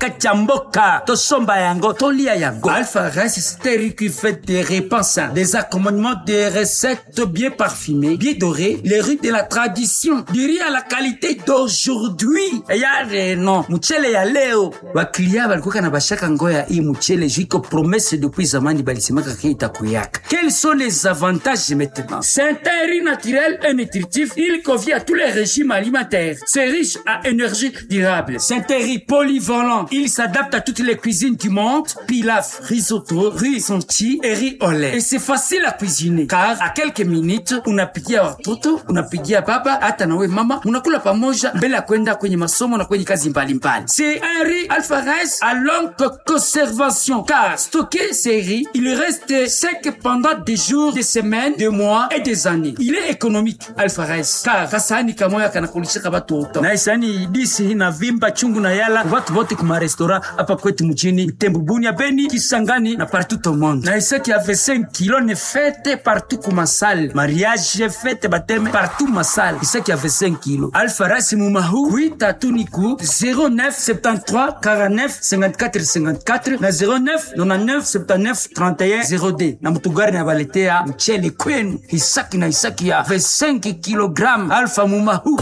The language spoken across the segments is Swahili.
kaka cha mboka tosomba yango tolia yango alpha rice steri qui fait des repas sains des accompagnements des recettes bien parfumées bien dorées les riz de la tradition du riz à la qualité d'aujourd'hui yale no mchele ya leo waklia balikuwa na bashaka ngoya hii mchele juiko promesse depuis zamani balisemaka ke itakuyaka quels sont les avantages maintenant c'est un riz naturel et nutritif il convient à tous les régimes alimentaires c'est riche à énergie durable c'est un riz polyvalent il s'adapte à toutes les cuisines du monde pilaf risotto riz sonti et riz au lait et c'est facile à cuisiner car à quelques minutes unapigia watoto unapigia baba hata nawe mama unakula pamoja mbele ya kwenda kwenye masomo na kwenye kazi mbalimbali c'est un riz alpha rice à longue conservation car stocké ces riz il reste sec pendant des jours des semaines des mois et des années il est économique alpha rice car kasahani kamoya kanakulishaka batoto na isani disi inavimba chungu na yala watu wote kuma restaurant hapa kwetu mjini Butembo Bunia Beni Kisangani na partout au monde na isaki avait 5 kilos ne fête partout kuma salle mariage fête baptême partout ma salle isaki avait 5 kilos alpha rice mumahu kuita tuniku 09 73 49 54 54 na 09 99 79 31 0D na mtugari na baletea mchele kwenu hisaki na hisaki ya 25 kilogram alpha mumahu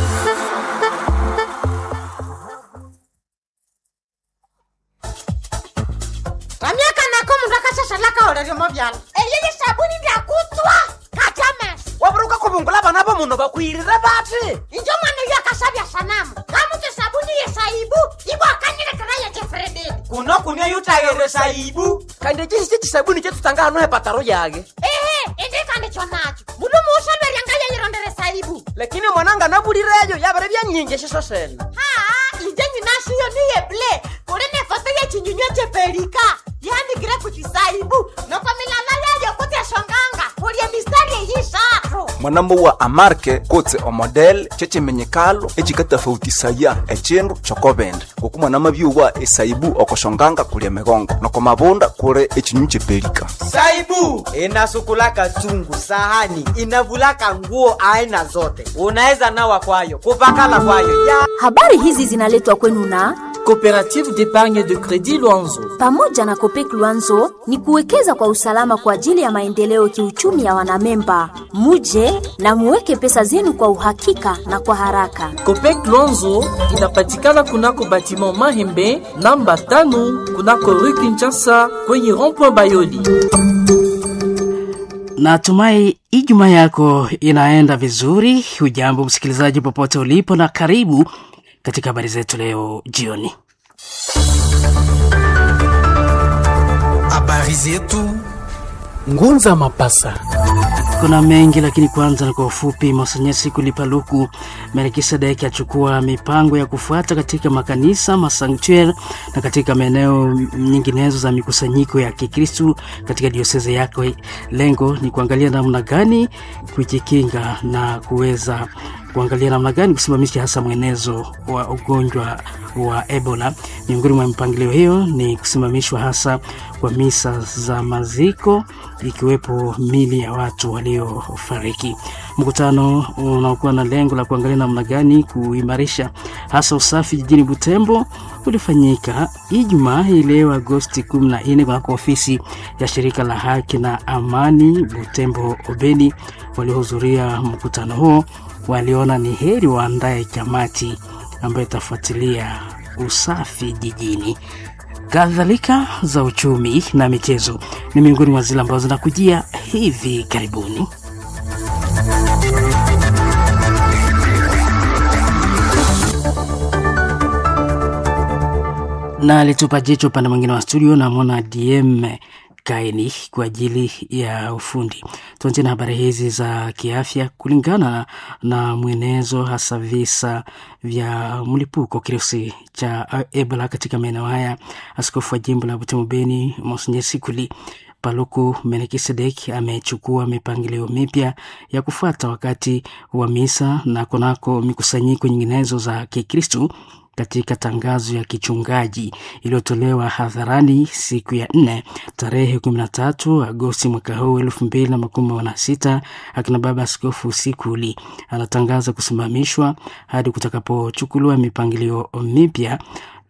ramyaka nako mundu akashashalaka oleryomo vyala eyeye sabuni ndyakutswa kachames waburuka kubungula bana bo muno bakwirire bati injo mwana uyo akashavya sanamu kamutse sabuni yesaibu ibo akanyilekera yejefrededi kuno kunia yutayere saibu kandi chisi chisabuni chetutanga hano hepataro yage ehe indikandikyo nacho mundu muushalweryanga yeyirondere saibu lakini mwananga nabulireyo yabere byanyingi eshiso sena haa inje nyinashiyo niyeble kuli nefoto yechinyunywe chepelika yandikire kuchisaibu noko milala yayo kutyashonganga kulye mistari eyishatu mwanambo wa amarke kotse omodel chechimenyekalo echikatafautisaya echindu chokobende ngoku mwanama byuwa esaibu okoshonganga kulia migongo noko mabunda kuli echinyunyu chepelika saibu inasukulaka chungu sahani inavulaka nguo aina zote unaweza nawa kwayo kupakala kwayo ya Habari hizi zinaletwa kwenu na Coopérative d'épargne de crédit Luanzo. pamoja na Kopek Luanzo ni kuwekeza kwa usalama kwa ajili ya maendeleo kiuchumi ya wanamemba. Muje na muweke pesa zenu kwa uhakika na kwa haraka. Copec Luanzo inapatikana kunako batiment Mahembe namba tano kunako rue Kinshasa kwenye rond-point Bayoli. Natumai Ijumaa yako inaenda vizuri. Hujambo msikilizaji, popote ulipo, na karibu katika habari zetu leo jioni. Habari zetu Ngunza Mapasa. Kuna mengi lakini kwanza na kwa ufupi. Monsanyasi Kulipaluku Melkisedeki achukua mipango ya kufuata katika makanisa masanktuari na katika maeneo nyinginezo za mikusanyiko ya Kikristu katika dioseze yake. Lengo ni kuangalia namna gani kujikinga na kuweza kuangalia namna gani kusimamisha hasa mwenezo wa ugonjwa wa Ebola. Miongoni mwa mipangilio hiyo ni kusimamishwa hasa kwa misa za maziko ikiwepo mili ya watu waliofariki. Mkutano unaokuwa na lengo la kuangalia namna gani kuimarisha hasa usafi jijini Butembo ulifanyika Ijumaa hii leo Agosti 14 kunako ofisi ya shirika la haki na amani Butembo Obeni. Waliohudhuria mkutano huo waliona ni heri waandae kamati ambayo itafuatilia usafi jijini. Kadhalika za uchumi na michezo ni miongoni mwa zile ambazo zinakujia hivi karibuni. na alitupa jicho upande mwingine wa studio namwona DM Kaini kwa ajili ya ufundi. Tuanzie na habari hizi za kiafya. Kulingana na mwenezo, hasa visa vya mlipuko kirusi cha Ebola katika maeneo haya, askofu wa jimbo la Butembo Beni Monsenye Sikuli Paluku Melkisedek amechukua mipangilio mipya ya kufuata wakati wa misa na kunako mikusanyiko nyinginezo za Kikristu katika tangazo ya kichungaji iliyotolewa hadharani siku ya nne tarehe 13 Agosti mwaka huu elfu mbili na makumi na sita akina baba askofu Sikuli anatangaza kusimamishwa hadi kutakapochukuliwa mipangilio mipya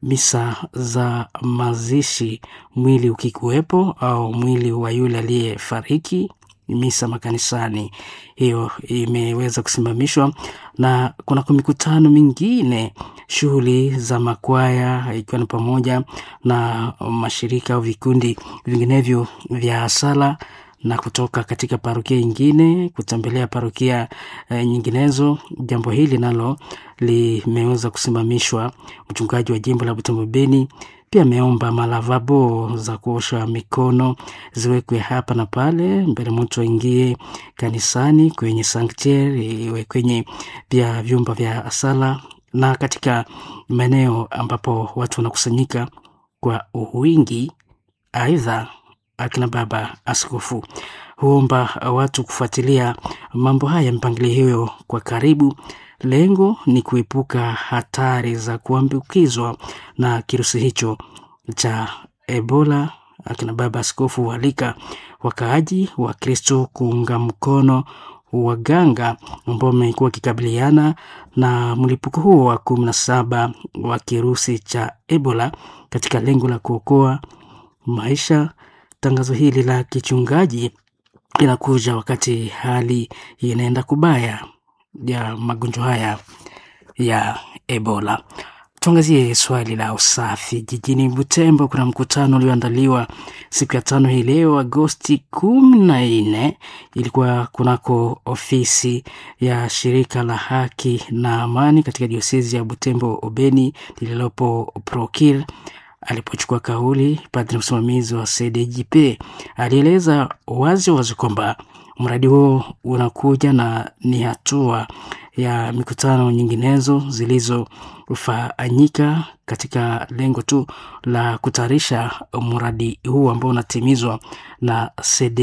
misa za mazishi, mwili ukikuwepo au mwili wa yule aliyefariki, misa makanisani, hiyo imeweza kusimamishwa, na kuna mikutano mingine, shughuli za makwaya, ikiwa ni pamoja na mashirika au vikundi vinginevyo vya sala na kutoka katika parokia ingine kutembelea parokia e, nyinginezo. Jambo hili nalo limeweza kusimamishwa. Mchungaji wa jimbo la Butembo Beni pia ameomba malavabo za kuosha mikono ziwekwe hapa na pale mbele mtu aingie kanisani, kwenye sanctuary, iwe kwenye pia vyumba vya sala na katika maeneo ambapo watu wanakusanyika kwa wingi. Aidha, akina baba askofu huomba watu kufuatilia mambo haya, mpangilio hiyo kwa karibu. Lengo ni kuepuka hatari za kuambukizwa na kirusi hicho cha Ebola. Akina baba askofu hualika wakaaji wa Kristo kuunga mkono waganga ambao wamekuwa wakikabiliana na mlipuko huo wa kumi na saba wa kirusi cha Ebola katika lengo la kuokoa maisha. Tangazo hili la kichungaji linakuja wakati hali inaenda kubaya ya magonjwa haya ya Ebola. Tuangazie swali la usafi jijini Butembo. Kuna mkutano ulioandaliwa siku ya tano hii leo Agosti kumi na nne, ilikuwa kunako ofisi ya shirika la haki na amani katika diosezi ya Butembo Obeni lililopo Prokir. Alipochukua kauli, padri msimamizi wa CDJP alieleza wazi wazi kwamba mradi huo unakuja na ni hatua ya mikutano nyinginezo zilizofanyika katika lengo tu la kutayarisha mradi huu ambao unatimizwa na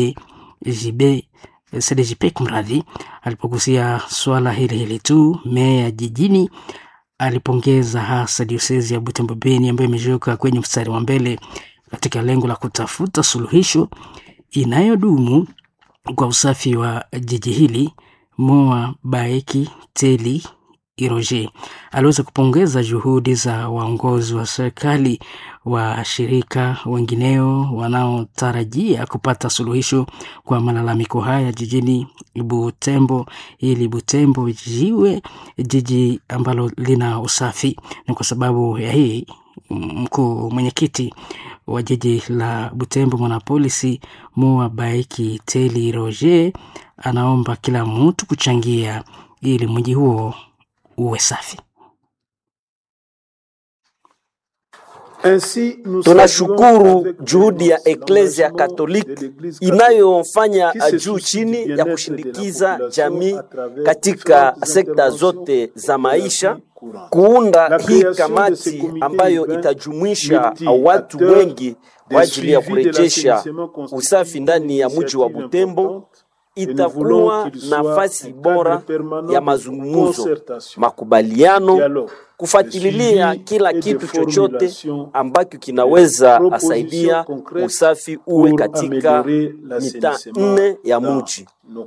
CDJP. CDJP kumradhi. Alipogusia swala hili hili tu, meya jijini alipongeza hasa diosezi ya Butembo Beni ambayo imejiweka kwenye mstari wa mbele katika lengo la kutafuta suluhisho inayodumu kwa usafi wa jiji hili. Moa Baeki Teli Iroje aliweza kupongeza juhudi za waongozi wa serikali, washirika wengineo wanaotarajia kupata suluhisho kwa malalamiko haya jijini Butembo, ili Butembo jiwe jiji ambalo lina usafi. Ni kwa sababu ya hii mkuu mwenyekiti wa jiji la Butembo mwanapolisi Moa Baiki Teli Roger anaomba kila mtu kuchangia ili mji huo uwe safi. Tunashukuru juhudi ya Eklezia Katoliki inayofanya juu chini ya kushindikiza jamii katika sekta zote za maisha, kuunda hii kamati ambayo itajumuisha watu wengi kwa ajili ya kurejesha usafi ndani ya mji wa Butembo. Itakuwa nafasi bora ya mazungumzo, makubaliano, kufuatilia kila kitu chochote ambacho kinaweza asaidia usafi uwe katika mitaa nne ya mji.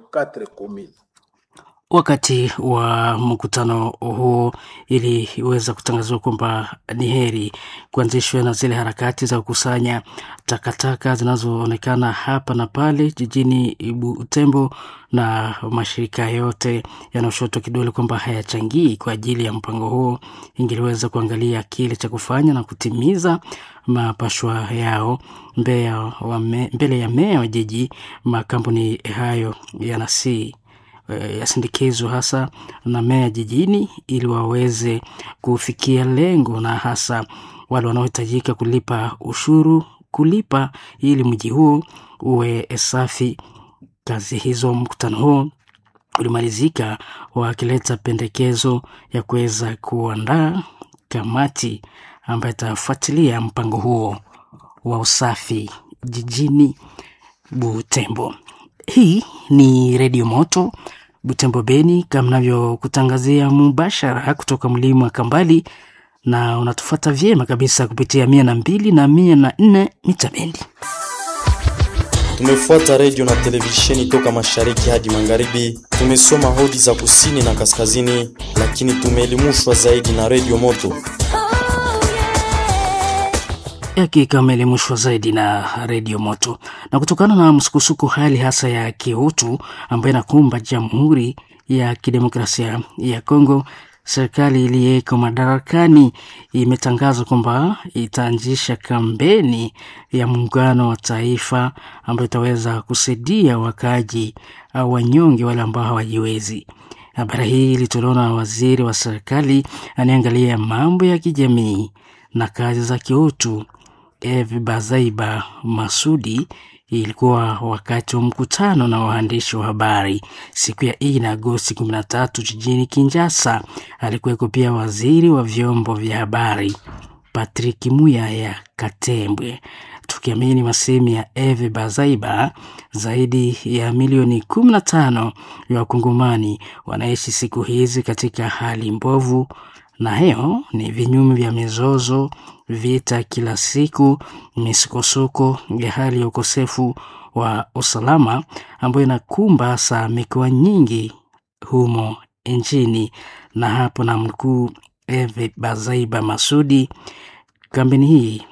Wakati wa mkutano huo iliweza kutangazwa kwamba ni heri kuanzishwa na zile harakati za kukusanya takataka zinazoonekana hapa na pale jijini Butembo, na mashirika yote yanayoshotwa kidole kwamba hayachangii kwa ajili ya mpango huo, ingeliweza kuangalia kile cha kufanya na kutimiza mapashwa yao mbele ya meya wa jiji. Makampuni hayo yanasii yasindikizwa hasa na meya jijini ili waweze kufikia lengo, na hasa wale wanaohitajika kulipa ushuru kulipa ili mji huo uwe safi. Kazi hizo, mkutano huo ulimalizika wakileta pendekezo ya kuweza kuandaa kamati ambayo itafuatilia mpango huo wa usafi jijini Butembo. Hii ni Redio Moto Butembo Beni, kama navyokutangazia mubashara kutoka mlima wa Kambali, na unatufata vyema kabisa kupitia mia na mbili na mia na nne mita bendi. Tumefuata redio na televisheni toka mashariki hadi magharibi. Tumesoma hodi za kusini na kaskazini, lakini tumeelimishwa zaidi na Redio Moto. Hakika ameelimishwa zaidi na redio Moto. Na kutokana na msukusuku hali hasa ya kiutu ambayo inakumba Jamhuri ya Kidemokrasia ya Kongo, serikali iliyeko madarakani imetangaza kwamba itaanzisha kampeni ya muungano wa taifa ambayo itaweza kusaidia wakaaji au wanyonge wale ambao hawajiwezi. Habari hii ilitolewa na waziri wa serikali anayeangalia mambo ya kijamii na kazi za kiutu Eve Bazaiba Masudi. Ilikuwa wakati wa mkutano na waandishi wa habari siku ya ine Agosti 13 jijini Kinshasa. Alikuweko pia waziri wa vyombo vya habari Patrick Muyaya Katembwe. Tukiamini masemi ya Eve Bazaiba, zaidi ya milioni 15 ya wakongomani wanaishi siku hizi katika hali mbovu, na hiyo ni vinyume vya mizozo, vita kila siku, misukosuko ya hali ya ukosefu wa usalama ambayo inakumba hasa mikoa nyingi humo nchini. Na hapo na mkuu Eve Bazaiba Masudi, kampeni hii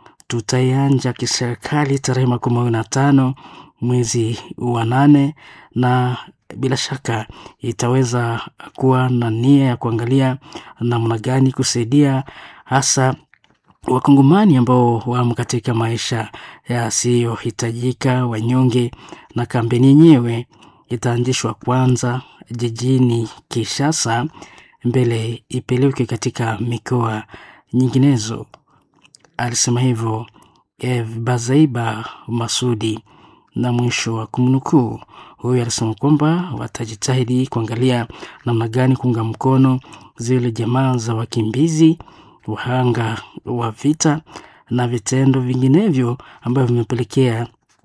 tutaianja kiserikali tarehe makumi mawili na tano mwezi wa nane na bila shaka itaweza kuwa na nia ya kuangalia namna gani kusaidia hasa wakongomani ambao wamo katika maisha yasiyohitajika, wanyonge. Na kampeni yenyewe itaanzishwa kwanza jijini Kinshasa, mbele ipelekwe katika mikoa nyinginezo. Alisema hivyo Eve Bazaiba Masudi, na mwisho wa kumnukuu. Huyu alisema kwamba watajitahidi kuangalia namna gani kuunga mkono zile jamaa za wakimbizi, wahanga wa vita na vitendo vinginevyo ambavyo vimepelekea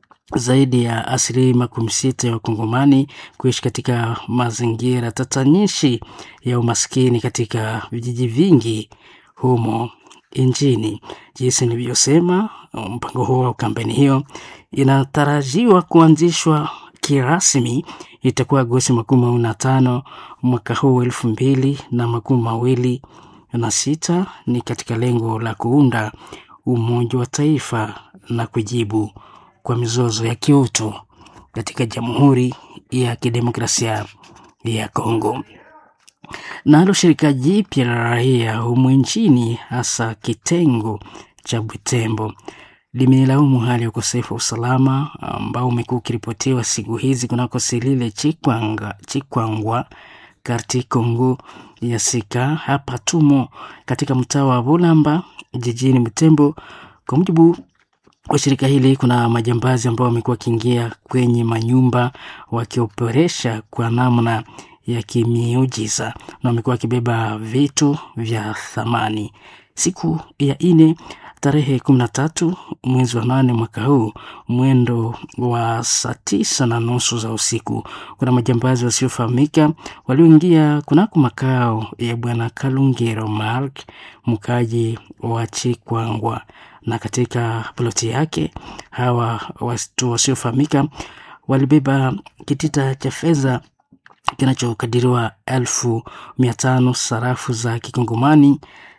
zaidi ya asilimia makumi sita ya wakongomani kuishi katika mazingira tatanishi ya umaskini katika vijiji vingi humo nchini. Jinsi nilivyosema, mpango huo au kampeni hiyo inatarajiwa kuanzishwa kirasmi itakuwa Agosti makumi mawili na tano mwaka huu elfu mbili na makumi mawili na sita ni katika lengo la kuunda umoja wa taifa na kujibu kwa mizozo ya kiutu katika Jamhuri ya Kidemokrasia ya Kongo. Nalo shirika jipya la raia humu nchini hasa kitengo cha Butembo limelaumu hali ya ukosefu wa usalama ambao umekuwa ukiripotiwa siku hizi kunako Silile Chikwanga, Chikwangwa karti Kongo ya Sika. Hapa tumo katika mtaa wa Bulamba jijini Butembo. Kwa mujibu wa shirika hili, kuna majambazi ambao wamekuwa wakiingia kwenye manyumba wakioperesha kwa namna ya kimiujiza na wamekuwa wakibeba vitu vya thamani. Siku ya ine tarehe kumi na tatu mwezi wa nane mwaka huu mwendo wa saa tisa na nusu za usiku, kuna majambazi wasiofahamika walioingia kunako makao ya bwana Kalungero Mark, mkaji wa Chikwangwa, na katika ploti yake hawa watu wasiofahamika walibeba kitita cha fedha kinachokadiriwa elfu mia tano sarafu za kikongomani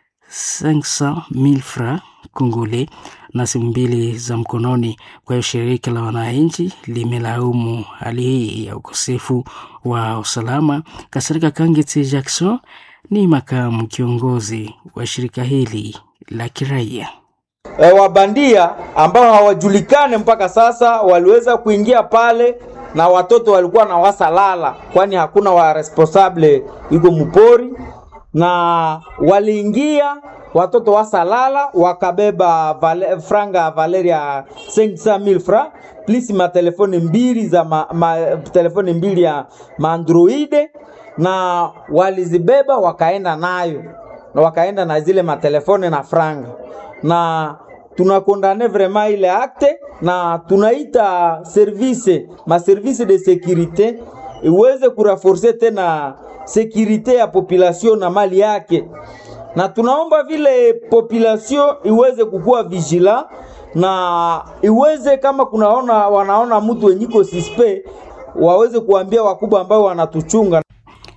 500,000 francs kongole na simu mbili za mkononi. Kwa hiyo shirika la wananchi limelaumu hali hii ya ukosefu wa usalama. Kasirika Kangeti Jackson ni makamu kiongozi wa shirika hili la kiraia. E, wabandia ambao hawajulikane mpaka sasa waliweza kuingia pale na watoto walikuwa na wasalala, kwani hakuna wa responsable iko mpori, na waliingia watoto wasalala wakabeba vale, franga Valeria 500,000 francs plus matelefoni mbili za ma, ma, telefoni mbili ya maandroide na walizibeba wakaenda nayo na wakaenda na zile matelefoni na franga na tunakondane vraiment ile acte na tunaita service ma service de securite iweze kuraforce tena sekirite ya population na mali yake, na tunaomba vile population iweze kukuwa vigila na iweze kama kunaona wanaona mtu wenyiko sispe waweze kuambia wakubwa ambao wanatuchunga.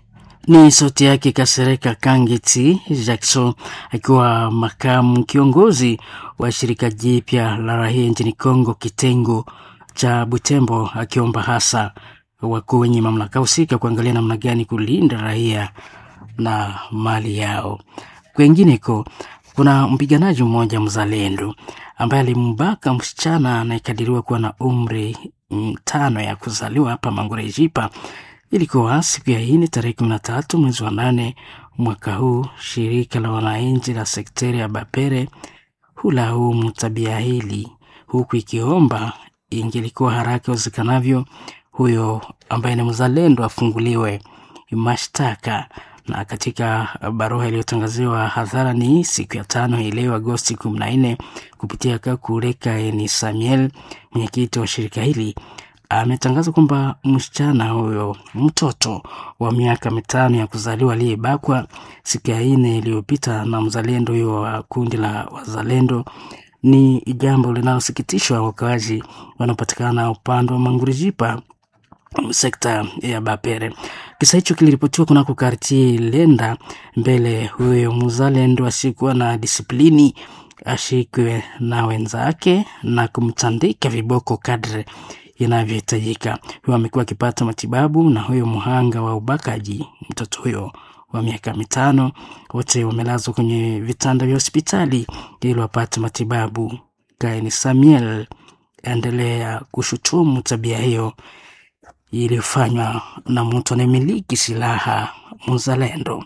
Ni sauti yake Kasereka Kangeti Jackson akiwa makamu kiongozi wa shirika jipya la raia nchini Kongo kitengo cha Butembo, akiomba hasa wakuu wenye mamlaka husika kuangalia namna gani kulinda raia na mali yao. Kwengineko, kuna mpiganaji mmoja mzalendo ambaye alimbaka msichana anayekadiriwa kuwa na umri tano ya kuzaliwa hapa Mangurejipa. Ilikuwa siku ya ine tarehe kumi na tatu mwezi wa nane mwaka huu. Shirika la wananchi la sekteri ya Bapere hulaumu tabia hili, huku ikiomba ingelikuwa haraka iwezekanavyo huyo ambaye ni mzalendo afunguliwe mashtaka. Na katika barua iliyotangaziwa hadharani siku ya tano hii leo Agosti kumi na nne kupitia Kakureka ni Samuel, mwenyekiti wa shirika hili ametangaza kwamba msichana huyo mtoto wa miaka mitano ya kuzaliwa aliyebakwa siku ya nne iliyopita na mzalendo huyo wa kundi la wazalendo ni jambo linalosikitishwa wakaaji wanaopatikana upande wa Mangurijipa sekta ya Bapere. Kisa hicho kiliripotiwa kunako kartie Lenda mbele huyo mzalendo asiyekuwa na disiplini ashikwe na wenzake na kumtandika viboko kadre inavyohitajika. Huyo amekuwa akipata matibabu na huyo mhanga wa ubakaji, mtoto huyo wa miaka mitano, wote wamelazwa kwenye vitanda vya hospitali ili wapate matibabu. Kaini Samuel endelea kushutumu tabia hiyo iliyofanywa na mtu anayemiliki silaha mzalendo.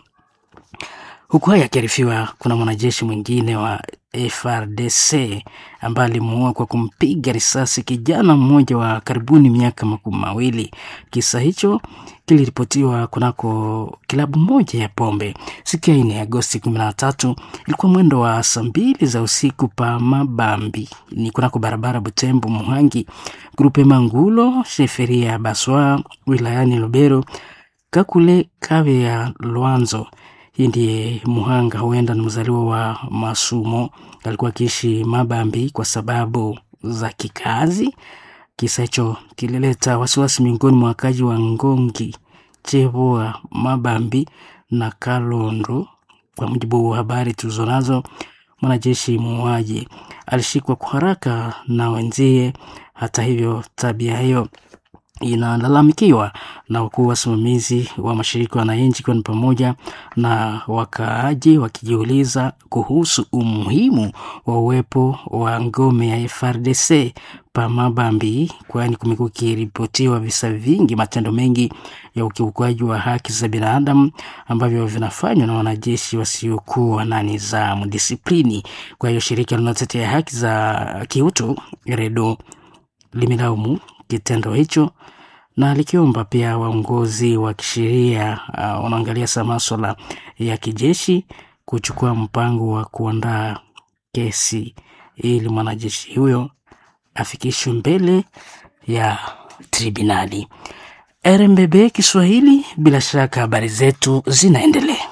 Huku haya akiarifiwa, kuna mwanajeshi mwingine wa FRDC ambaye alimuua kwa kumpiga risasi kijana mmoja wa karibuni miaka makumi mawili. Kisa hicho kiliripotiwa kunako kilabu moja ya pombe siku ya nne Agosti kumi na tatu. Ilikuwa mwendo wa saa mbili za usiku pa Mabambi, ni kunako barabara Butembo Muhangi, grupe Mangulo sheferia ya Baswa wilayani Lubero, Kakule Kave ya Lwanzo hii ndiye muhanga, huenda ni mzaliwa wa Masumo, alikuwa akiishi Mabambi kwa sababu za kikazi. Kisa hicho kilileta wasiwasi miongoni mwa wakazi wa Ngongi, Chevoa, Mabambi na Kalondo. Kwa mujibu wa habari tulizonazo, mwanajeshi muuaji alishikwa kwa haraka na wenzie. Hata hivyo, tabia hiyo inalalamikiwa na wakuu wasimamizi wa mashirika wananchi, ikiwa ni pamoja na wakaaji wakijiuliza kuhusu umuhimu wa uwepo wa ngome ya FRDC pa Mabambi, kwani kumekuwa kiripotiwa visa vingi, matendo mengi ya ukiukwaji wa haki za binadamu ambavyo vinafanywa na wanajeshi wasiokuwa na nidhamu, disiplini. Kwa hiyo shirika linalotetea haki za kiutu REDO limelaumu kitendo hicho na likiomba pia waongozi wa kisheria uh, wanaangalia sa maswala ya kijeshi kuchukua mpango wa kuandaa kesi ili mwanajeshi huyo afikishwe mbele ya tribunali. RMBB Kiswahili, bila shaka habari zetu zinaendelea.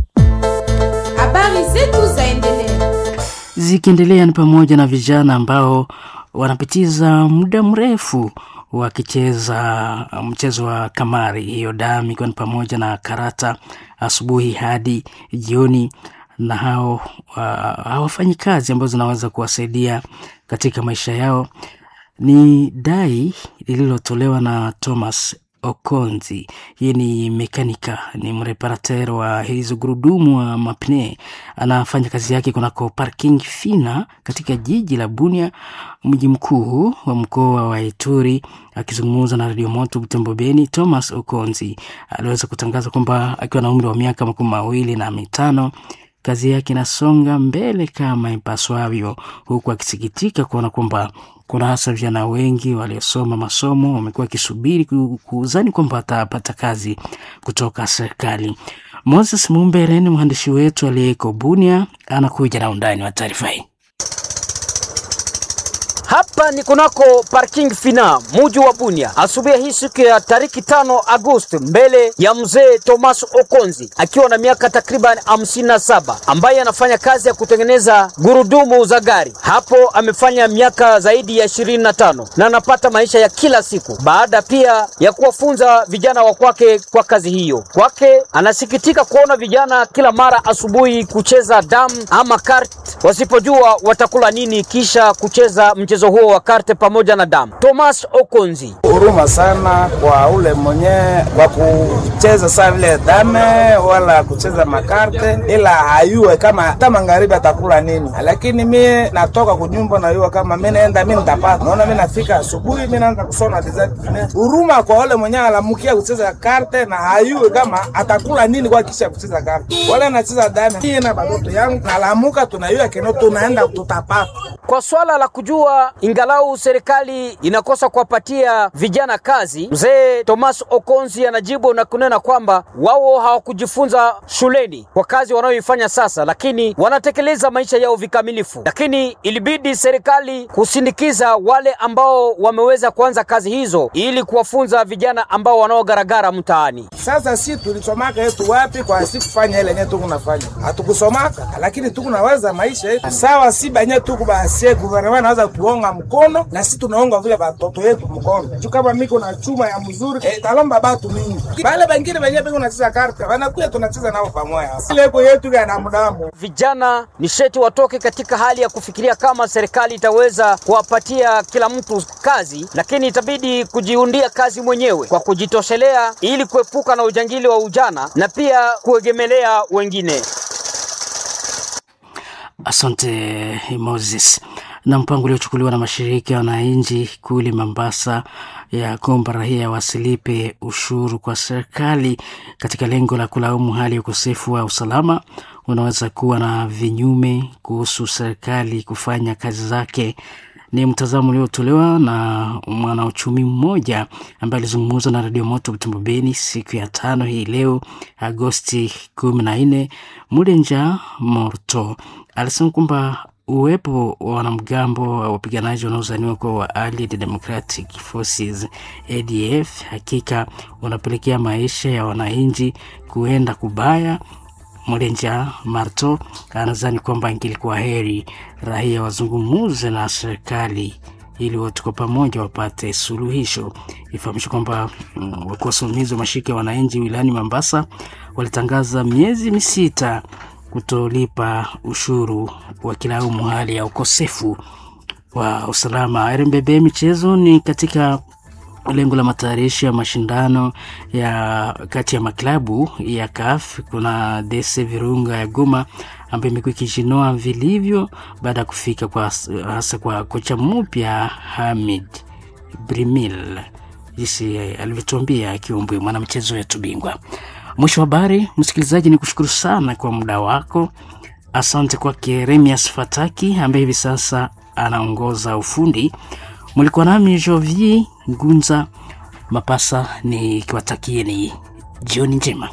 Habari zetu zaendelea Zikiendelea ni pamoja na vijana ambao wanapitiza muda mrefu wakicheza mchezo wa kamari hiyo damu, ikiwa ni pamoja na karata asubuhi hadi jioni, na hao hawafanyi kazi ambazo zinaweza kuwasaidia katika maisha yao. Ni dai lililotolewa na Thomas Okonzi. Yeye ni mekanika, ni mreparater wa hizo gurudumu wa mapne. Anafanya kazi yake kunako parking fina katika jiji la Bunia, mji mkuu wa mkoa wa Ituri. Akizungumza na Radio Moto Butembo Beni, Thomas Okonzi aliweza kutangaza kwamba akiwa na umri wa miaka makumi mawili na mitano kazi yake inasonga mbele kama ipaswavyo, huku akisikitika kuona kwamba kuna hasa vijana wengi waliosoma masomo wamekuwa wakisubiri kuuzani kwamba watapata kazi kutoka serikali. Moses Mumbere ni mwandishi wetu aliyeko Bunia, anakuja na undani wa taarifa hii. Hapa ni kunako parking fina muji wa Bunia, asubuhi hii siku ya tariki tano Agosti, mbele ya mzee Thomas Okonzi akiwa na miaka takriban hamsini na saba ambaye anafanya kazi ya kutengeneza gurudumu za gari. Hapo amefanya miaka zaidi ya ishirini na tano na anapata maisha ya kila siku, baada pia ya kuwafunza vijana wa kwake kwa kazi hiyo. Kwake anasikitika kuona vijana kila mara asubuhi kucheza damu ama kart, wasipojua watakula nini kisha kucheza mchezo huo wa karte pamoja na damu. Thomas Okonzi: huruma sana kwa ule mwenye kwa kucheza saa vile dame wala kucheza makarte, ila hayue kama hata magharibi atakula nini. Lakini mie natoka kunyumba najua kama mi naenda mi nitapata. Naona mi nafika asubuhi mi naanza kusona design. Huruma kwa ule mwenye alamukia kucheza karte na hayue kama atakula nini kwa kisha kucheza karte, wala anacheza dame. Hii na batoto yangu nalamuka, tunayua keno tunaenda tutapata kwa swala la kujua ingalau serikali inakosa kuwapatia vijana kazi, mzee Thomas Okonzi anajibu na kunena kwamba wao hawakujifunza shuleni kwa kazi wanayoifanya sasa, lakini wanatekeleza maisha yao vikamilifu. Lakini ilibidi serikali kusindikiza wale ambao wameweza kuanza kazi hizo ili kuwafunza vijana ambao wanaogaragara mtaani. Sasa si tulisomaka yetu wapi kwa si kufanya ile yenyewe tukunafanya, hatukusomaka lakini tukunaweza maisha yetu sawa, si banye tuku basie guvernema naweza kuonga mkono na si tunaonga vile batoto yetu mkono juu kama miko na chuma ya mzuri eh, talomba batu mingi bale bengine benye biko nacheza karta wanakuya tunacheza nao pamoja leko yetu ya damudamu. Vijana ni sheti watoke katika hali ya kufikiria kama serikali itaweza kuwapatia kila mtu kazi, lakini itabidi kujiundia kazi mwenyewe kwa kujitoshelea ili kuepuka na ujangili wa ujana na pia kuegemelea wengine. Asante Moses. Na mpango uliochukuliwa na mashirika ya wananchi kule Mombasa ya kuomba raia wasilipe ushuru kwa serikali katika lengo la kulaumu hali ya ukosefu wa usalama unaweza kuwa na vinyume kuhusu serikali kufanya kazi zake. Ni mtazamo uliotolewa na mwanauchumi mmoja ambaye alizungumza na Radio Moto Butembo Beni siku ya tano hii leo Agosti kumi na nne. Mulenja Morto alisema kwamba uwepo wa wanamgambo wa wapiganaji wanaozaniwa kuwa wa Allied Democratic Forces ADF hakika unapelekea maisha ya wananchi kuenda kubaya. Mlenja Marto anadhani kwamba ingilikuwa heri raia wazungumuze na serikali ili wote kwa pamoja wapate suluhisho. Ifahamishwe kwamba mm, wakuu wasimamizi wa mashirika ya wananchi wilayani Mombasa walitangaza miezi misita kutolipa ushuru wakilaumu hali ya ukosefu wa usalama. RMBB michezo ni katika lengo la matayarisho ya mashindano ya kati ya maklabu ya CAF. Kuna DC Virunga ya Goma ambayo imekuwa ikijinoa vilivyo baada ya kufika kwa hasa kwa kocha mpya Hamid Brimil, jinsi alivyotuambia akiumbwe mwanamchezo wetu bingwa. Mwisho wa habari, msikilizaji, ni kushukuru sana kwa muda wako. Asante kwake Remias Fataki ambaye hivi sasa anaongoza ufundi. Mlikuwa nami Jovier Gunza Mapasa, nikiwatakieni jioni njema.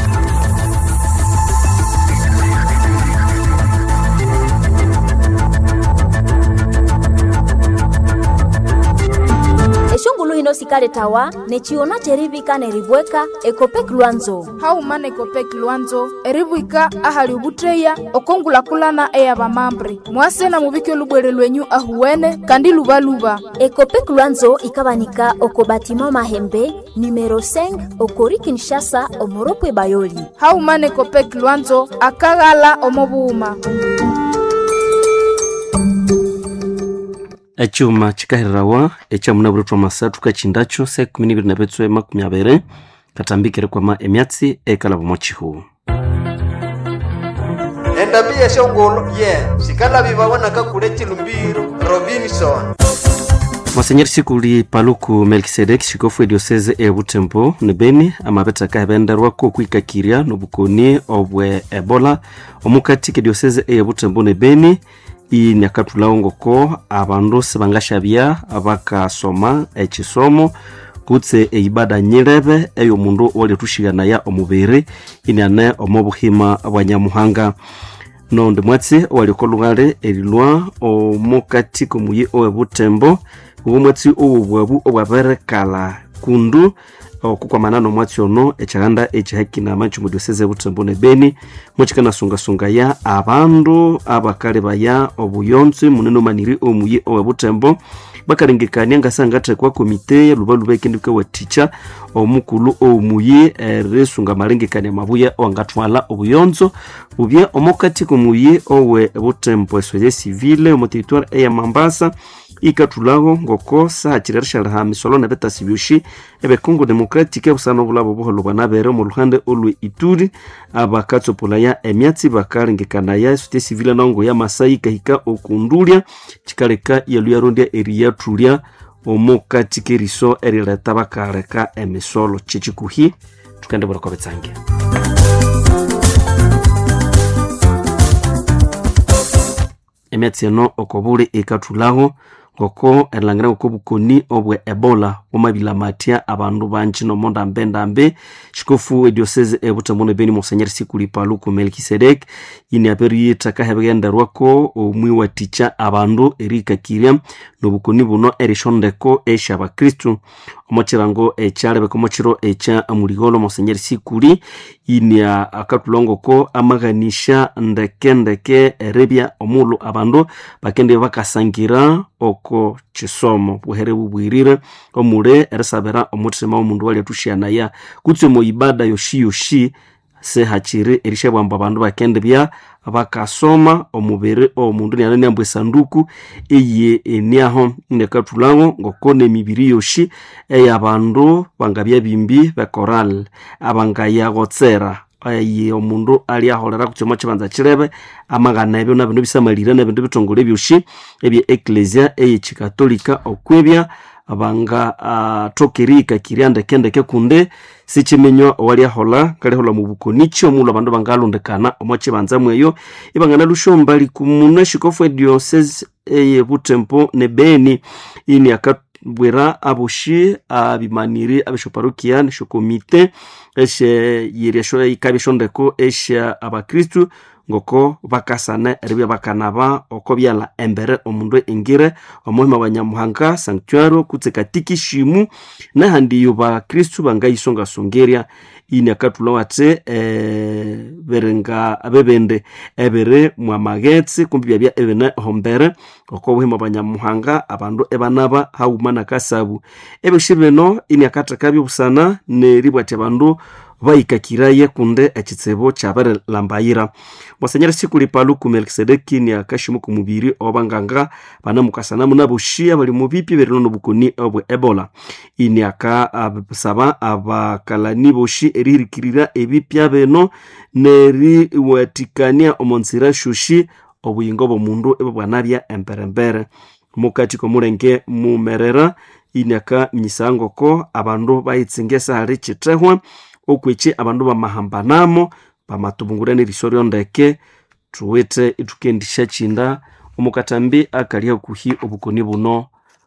eshungulu hino sikale tawa nechiona cherivika neribweka ekopek lwanzo haumana ekopek lwanzo eribwika ahali ubutreya okongulakulana eya bamambre mwasena mubike olubwere lwenyu ahuwene kandi lubaluba ekopek lwanzo ikabanika oko batima mahembe numero 5 okori kinshasa omoropwe bayoli haumana ekopek lwanzo akaghala omobuuma ecuma cikahirirawa ecamunabulitwa masathu kacindaco se kumi nibiri na bitswe makumi abiri katambikire kwama emyatsi ekalabamo cihu endambi yeshongolo ye sikalabi babonaka kule chilumbiro robinson mwasenyeri sikuli paluku melkisedeki xikofu edioseze e butembo ne beni amabetaka ebenderwako okwikakirya nobukoni obwe ebola omukati kedioseze e butembo ne beni ini akathulawo ngoko abandu sibangashabya bakasoma ekisomo kutse eibada nyilebe ey'omundu waliathuxiganaya omubiri iniane omo buhima bwa nyamuhanga nonde mwatsi owaliko lugale erilwa omukati komuyi owe butembo uwo mwatsi owo bwabu obwaberekala kundu okukwamana nomwatsi ono ekyaganda ekihakina mu dioseze butembo ne beni mukikanasungasungaya abandu abakalebaya obuyonzi munene omaniri omuyi owe butembo bakalengekania ngasangathekwa komite lubaluba ekendika wathikya omukulu omuyi erisunga amalengekania mabuya owangathwala obuyonzo bubya omukati komuyi owe butembo esoya civile omu territoire eya mambasa ikathulaho ngoko sahakiri rishaliha misolo nebetasi byoshi ebekongo democratic ebusana obulabo buholo bwanabere omu luhande olwe ituri abakatsopolaya emyatsi bakalengekanaya esote civile nango ya masai kahika okundulya kikaleka yalu yarondya eriyathulya omukati keriso erileta bakaleka emisolo kyekikuhi tukendebwera kwa betsange emyatsi eno okobuli ikathulaho ngoko erilhangira ngoko obukoni obwe ebola bwamabila matya abandu banji nomondambendambe xikofu ediosese ebutembo nebeni monsenyeri sikuli paluku melkisedek ini aperiyitthaka hebighenderwako omwiwathikya abandu erikakirya nobukoni buno erishondeko esya bakristu omokirango ekyalebeka omokiro ekya muligolo monsenyeri sikuli ini akathulongoko amaghanisha ndekendeke erebya omulhu abandu bakende bakasangira oko kisomo buhere bubwirire omule erisabira omuthima w'omundu walyathuxyanaya kutsi omu ibada yoshi yoshi sehakiri erishabwamba abandu bakende bya bakasoma omubiri omundu niana niamba esanduku eye eniaho nekathulawo ngoko nemibiri yoshi eyabandu bangabya bimbi bekoral abangayagotsera aye omundu ali aholera kutsoma kibanza kirebe amagana ebyo nabindu bisamalire nebindu bitongole byoshi ebye eklesia eyekikatolika okwebya banga uh, tokerika kirya ndekendeke kunde sikimenywa owali ahola kalihola mu bukoni kyomulhu abandu bangalondekana omo kibanza mweyo ibangana lushomba likumuna xikofu ediocese eye butempo ne beni ini akabwira aboshi abimaniri abeshoparokia neshokomite eshe yiri esho ikabya eshondeko esha abakristu ngoko bakasane eribya bakanaba oko byala embere omundu engire omuhima wa nyamuhanga sanctuario kutse katikishimu nahandiyo bakristu bangayisongasongerya ini akathula wathi eh, biringa abebende ebiri mwamagetsi kumbi byabya ebine hombere oko buhima bwa nyamuhanga abandu ebanaba hauma nakasabu ebyoshi bino ini akathekabyo busana neribwathi abandu bayikakiraye kunde ekitsibu kyabirilambayira mwasenyera sikuli paluku melkisedeki ni akashimu ku mubiri obanganga banamukasanamu naboshi abali mu bipi birino nobukoni obwe ebola ini akasaba abakalani boshi erihirikirira ebipya bino neriwatikania omonzira shoshi obuyingo bw'omundu ebwo bwanabya emberembere mukati komulenge mumerera ini akaminyisa ngoko abandu bayitsingesa hali kithehwa okwekyi abandu bamahambanamo bamatubungura neriso ryondeke thuwithe ithukendisya kinda omukatambi akali hakuhi obukoni buno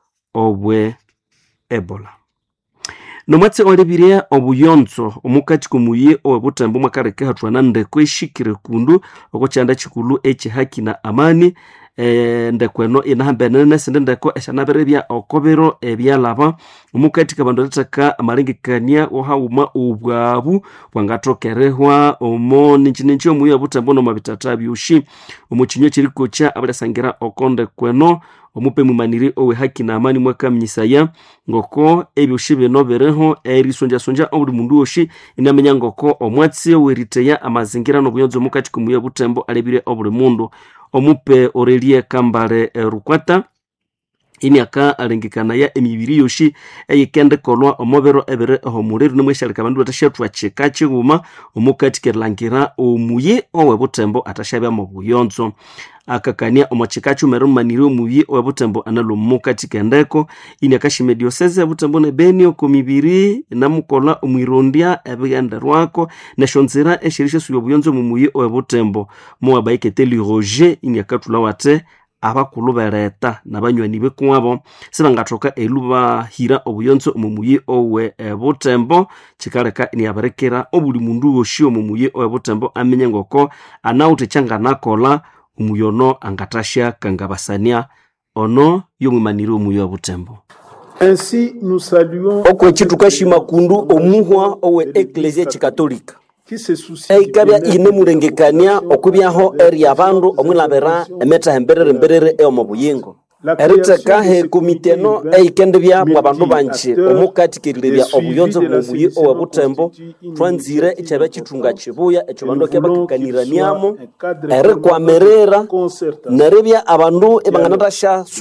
obwe ebola nomwatsi olebirye obuyonzo omukati komuyi owebutembo mwakaleka hathwana ndeko eshikire kundu oko kyanda kikulu ekihaki na amani e, ndeko eno inahambenene nesindi ndeko esyanabiribya okobiro ebyalaba omukati kabandu litheka amalengekania ohaghuma obwabu bwangathokerehwa omo ninkininki omuyi obutembo nomwabitata byoshi omukinywa ekirikokya abalyasangira oko ndeko eno omupe mumaniri owe haki na amani mwakaminyisaya ngoko ebyoshi bino biriho erisonjasonja obuli mundu woshi inamenya ngoko omwatsi oweriteya amazingira nobuyonzo omukati komuyi obutembo alebire obuli mundu omupe orelie kambale rukwata ini aka alengekanaya emibiri yoshi eyikendikolwa omubiro ebiri ohomuliro nimweshalika abandu batashathwa kika kighuma omukati kerilangira omuyi owebutembo atashabyamu buyonzo akakania omwakika kyumere mumaniri omuyi owebutembo analwa mukati kendeko ini akashima ediosese ebutembo nebeni oko mibiri namukola omwirondya ebighenderwako neshonzira eshiri shesuya obuyonzo mumuyi owebutembo mowabaiketeli roger ini akathula wate abakulu bereta nabanywani bekwabo sibangathoka elubahira obuyonzo omu muyi owe e, butembo kikaleka niaberekera obuli mundu wosi omu muyi owe butembo amenye ngoko anawuthe kyanganakola omuyi ono angathasya kangabasania ono yomwimaniri omuyi owe butembo Ainsi, nous saluons okwechi tukashima kundu omuhwa owe eklesia chikatolika qui se soucie eikabya inemulengekania okubyaho eri abandu omwilabira emetha emberere emberere eomo buyingo eritheka he komite eno eikendebya bwa bandu banji omukathikirirya obuyonzo bwomuyi owe butembo twanzire ikyabya kithunga kibuya ekyo bandu akya bakakaniraniamo erikwamirira neribya abandu ibanganathasya